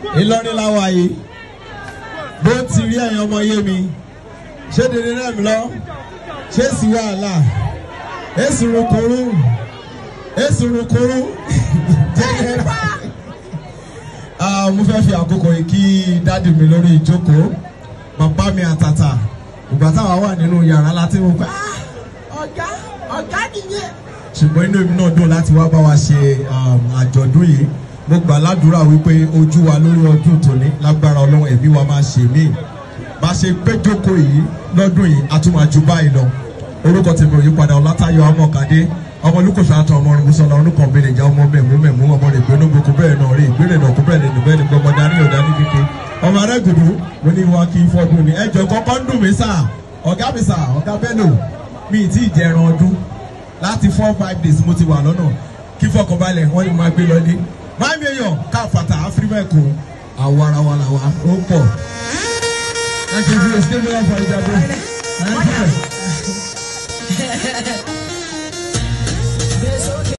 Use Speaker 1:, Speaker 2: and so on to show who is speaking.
Speaker 1: Ìlọrin láwa yìí bó ti rí ẹ̀yin ọmọ yé mi ṣé dèrè náà mi lọ ṣé sì wàhálà èsì rúkúrú èsì rúkúrú jẹjẹrẹ. mo fẹ́ fi àkókò yìí kí dádì mi lórí ìjókòó bàbá mi àtàtà ìgbà táwa wà nínú yàrá láti wò pé ọ̀gá ọ̀gá nìyẹn. ṣùgbọ́n inú èmi náà dùn láti wá bá wa ṣe àjọ̀dún yìí mo gbà ládùúrà wípé ojú wa lórí ọdún tòní lágbára ọlọ́run ẹ̀mí wa máa ṣe mí bá ṣe péjókòó yìí lọ́dún yìí a tún máa ju báyìí lọ orúkọ tèmi ò yí padà ọlátayọ amọkadé ọmọ olùkọsọ àtọ ọmọ ọrùn sọlá orúkọ mi lè já ọmọ mẹmú mẹmú ọmọ rẹ gbé nógbó kó bẹ́ẹ̀ náà rí ìgbérè náà kó bẹ́ẹ̀ lè nù bẹ́ẹ̀ ni gbọmọ dání ọdá ní kéke ọmọ arẹgùdù mo ní wa kí n fọdún ni ẹjọ kọ́kọ́ ń dùn mí sà ọ̀gá mi sà ọ̀gá Bello mi ì tí ì jẹ ẹran ọdún láti four five days mo ti wà lọ́nà kí fọkànbalẹ̀ wọ́n ní máa gbé lọlé máa mi èèyàn káfàtà áfírímẹ̀kù àwọ̀ ara wa làwa ó pọ̀. Thank you for your stay for Ìjàgbé. Thank you.